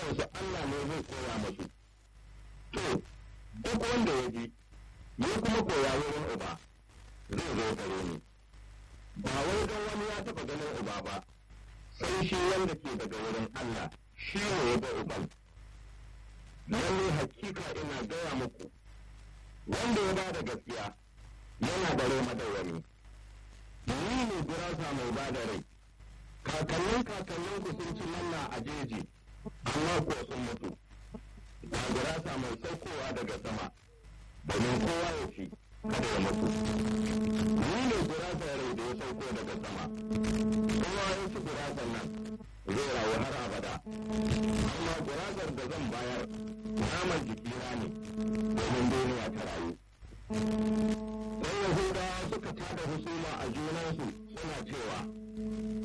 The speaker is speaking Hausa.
kansu Allah ne zai koya musu to duk wanda ya ji ya kuma koya wurin uba zai zo gare ni ba wai don wani ya taɓa ganin uba ba sai shi wanda ke daga wurin Allah shi ne ya ga uban lalle hakika ina gaya muku wanda ya ba da gaskiya yana da rai madawwami ni ne gurasa mai ba da rai kakannin kakannin ku sun ci manna a jeji amma kuwa sun mutu ga gurasa mai saukowa daga sama domin kowa ya ci kada ya mutu ni ne gurasa rai da ya sauko daga sama kowa ya ci gurasan nan zai rayu har abada amma gurasar da zan bayar naman jikina ne domin duniya ta rayu sai yahudawa suka tada husuma a junansu suna cewa